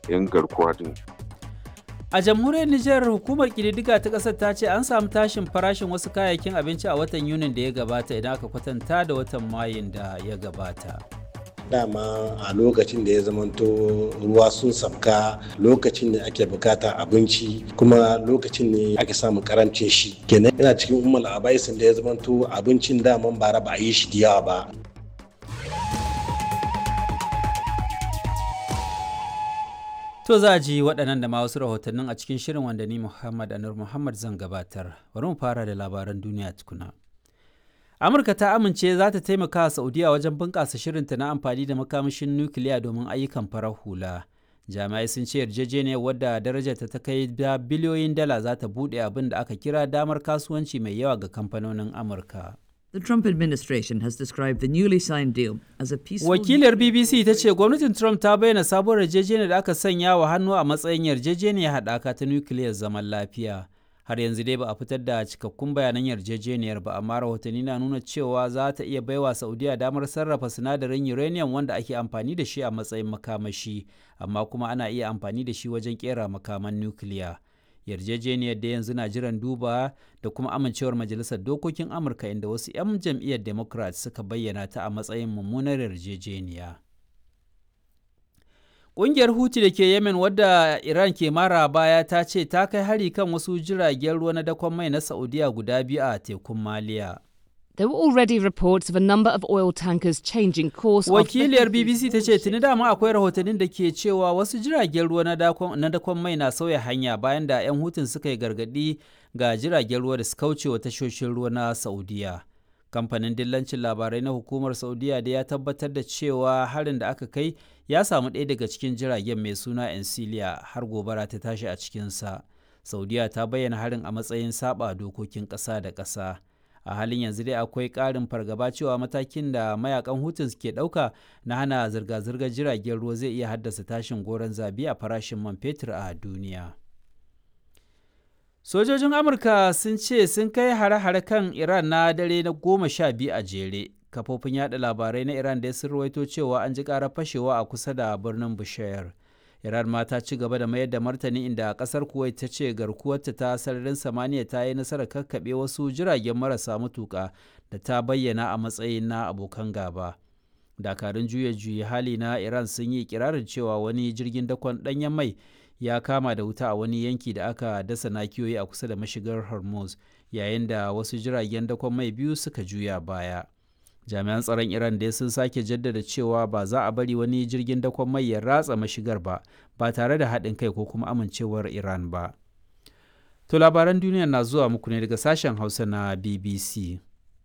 'yan garkuwa din A jamhuriyar Nijar hukumar ƙididdiga ta ƙasar ta ce an samu tashin farashin wasu kayayyakin abinci a watan Yunin da ya gabata idan aka kwatanta da watan Mayun da ya gabata. dama a lokacin da ya zamanto ruwa sun sabka lokacin ne ake bukata abinci kuma lokacin ne ake samun karancin shi kenan yana cikin umar abaisin da ya zamanto abincin daman bara ba a yi shi da yawa ba To za a ji waɗannan da ma wasu rahotannin a cikin shirin wanda ni Muhammad Anur Muhammad zan gabatar. Bari mu fara da labaran duniya tukuna. Amurka ta amince za ta taimaka wa Saudiya wajen bunƙasa shirinta na amfani da makamashin nukiliya domin ayyukan farar hula. Jami'ai sun ce yarjejeniyar wadda darajarta ta kai da biliyoyin dala za ta buɗe abin da aka kira damar kasuwanci mai yawa ga kamfanonin Amurka. The Trump administration has described the newly signed deal as a peaceful. Wakilar BBC ta ce gwamnatin Trump ta bayyana sabuwar yarjejeniyar da aka sanya wa hannu a matsayin yarjejeniyar haɗaka ta nukiliyar zaman lafiya. Har yanzu dai ba a fitar da cikakkun bayanan yarjejeniyar ba, amma rahotanni na nuna cewa za ta iya baiwa Saudiya damar sarrafa sinadarin uranium wanda ake amfani da shi a matsayin makamashi, amma kuma ana iya amfani da shi wajen kera makaman nukiliya. yarjejeniyar da yanzu na jiran duba da kuma amincewar majalisar dokokin amurka inda wasu 'yan jam'iyyar democrat suka bayyana ta a matsayin mummunar yarjejeniya ƙungiyar huti da ke yemen wadda iran ke mara baya ta ce ta kai hari kan wasu jiragen ruwa na dakon mai na saudiya guda biyu a tekun maliya There were already reports of a number of oil tankers changing course. Wakiliyar BBC ta ce tuni dama akwai rahotannin da ke cewa wasu jiragen ruwa na dakon mai na sauya hanya bayan da 'yan hutun suka yi gargadi ga jiragen ruwa da su kauce wa tashoshin ruwa na Saudiya. Kamfanin dillancin labarai na hukumar Saudiya da ya tabbatar da cewa harin da aka kai ya samu ɗaya daga cikin jiragen mai suna Encilia har gobara ta tashi a cikinsa. Saudiya ta bayyana harin a matsayin saba dokokin ƙasa da ƙasa. a halin yanzu dai akwai ƙarin fargaba cewa matakin da mayakan hutun ke ɗauka na hana zirga-zirgar jiragen ruwa zai iya haddasa tashin goron zabi a farashin man fetur a duniya sojojin amurka sun ce sun kai hare-hare kan iran na dare na goma sha biyu a jere kafofin yada labarai na iran da sun rawaito cewa an ji ƙarar fashewa a kusa da birnin bushayar Iran ma ta ci gaba da mayar da martani inda kasar Kuwait ta ce garkuwarta ta sararin samaniya ta yi nasarar kakkaɓe wasu jiragen marasa matuƙa da ta bayyana a matsayin na abokan gaba. Dakarun juya juya hali na Iran sun yi kirarin cewa wani jirgin dakon ɗanyen mai ya kama da wuta a wani yanki da aka dasa nakiyoyi a kusa da mashigar Hormuz yayin da wasu jiragen dakon mai biyu suka juya baya. jami'an tsaron iran dai sun sake jaddada cewa ba za a bari wani jirgin dakon mai ya ratsa mashigar ba ba tare da haɗin kai ko kuma amincewar iran ba to labaran duniya na zuwa muku ne daga sashen hausa na bbc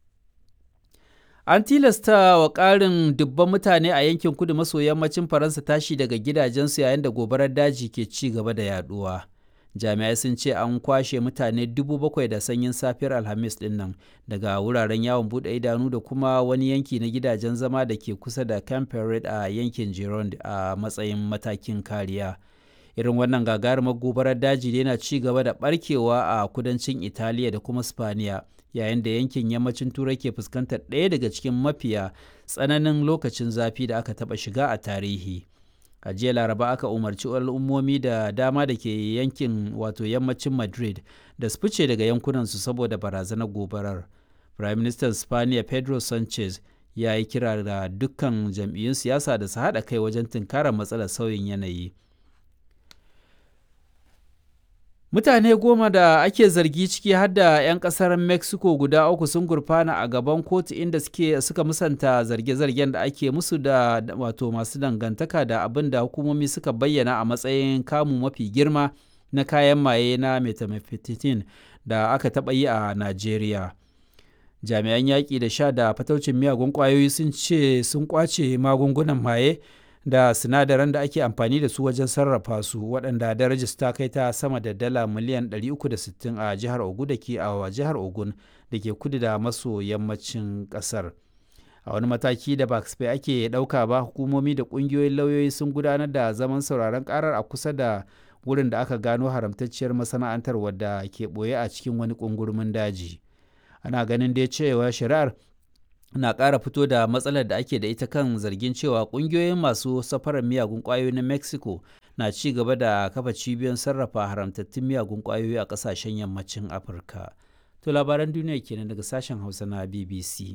an tilasta wa ƙarin dubban mutane a yankin kudu maso yammacin faransa tashi daga gidajensu yayin da gobarar daji ke ci gaba da yaduwa jami'ai sun ce an kwashe mutane dubu bakwai da sanyin safiyar alhamis din nan daga wuraren yawon bude idanu da kuma wani yanki na gidajen zama da ke kusa da camp a yankin gironde a matsayin matakin kariya irin wannan gagarumar gobarar daji yana ci gaba da barkewa a kudancin italiya da kuma spaniya yayin da yankin yammacin turai ke fuskantar ɗaya daga cikin mafiya tsananin lokacin zafi da aka taɓa shiga a tarihi a jiya laraba aka umarci al'ummomi da dama da ke yankin wato yammacin madrid da su fice daga yankunansu saboda barazanar gobarar prime minister spaniya pedro sanchez ya yi kira da dukkan jam'iyyun siyasa da su haɗa kai wajen tunkarar matsalar sauyin yanayi mutane goma da ake zargi ciki har da 'yan kasar mexico guda uku sun gurfana a gaban kotu inda suke suka musanta zarge-zargen da ake musu da wato masu dangantaka da abin da hukumomi suka bayyana a matsayin kamu mafi girma na kayan maye na methamphetamine da aka taɓa yi a najeriya jami'an yaƙi da sha da fataucin miyagun ƙwayoyi sun ce sun ƙwace magungunan maye da sinadaran da ake amfani da su wajen sarrafa su waɗanda darajar ta kai ta sama da dala miliyan 360 a jihar ogun da ke a jihar ogun da ke kudu da maso yammacin ƙasar a wani mataki da ba ake ɗauka ba hukumomi da ƙungiyoyin lauyoyi sun gudanar da zaman sauraron ƙarar a kusa da wurin da aka gano haramtacciyar masana'antar wadda ke ɓoye a cikin wani ƙungurmin daji ana ganin dai cewa shari'ar na ƙara fito da matsalar da ake da ita kan zargin cewa ƙungiyoyin masu safarar miyagun ƙwayoyi na mexico na ci gaba da kafa cibiyoyin sarrafa haramtattun miyagun ƙwayoyi a ƙasashen yammacin afirka to labaran duniya kenan daga sashen hausa na bbc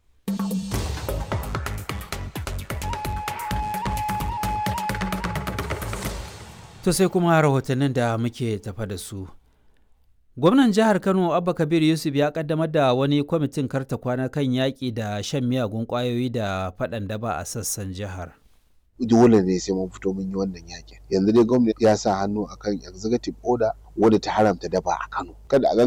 to sai kuma rahotannin da muke tafa da su gwamnan jihar kano abba kabir yusuf ya kaddamar da wani kwamitin karta kwana kan yaƙi da shan miyagun ƙwayoyi da faɗan daba a sassan jihar dole ne sai mun fito mun yi wannan yakin yanzu dai gwamnati ya sa hannu akan executive order wadda ta haramta daba a Kano kada a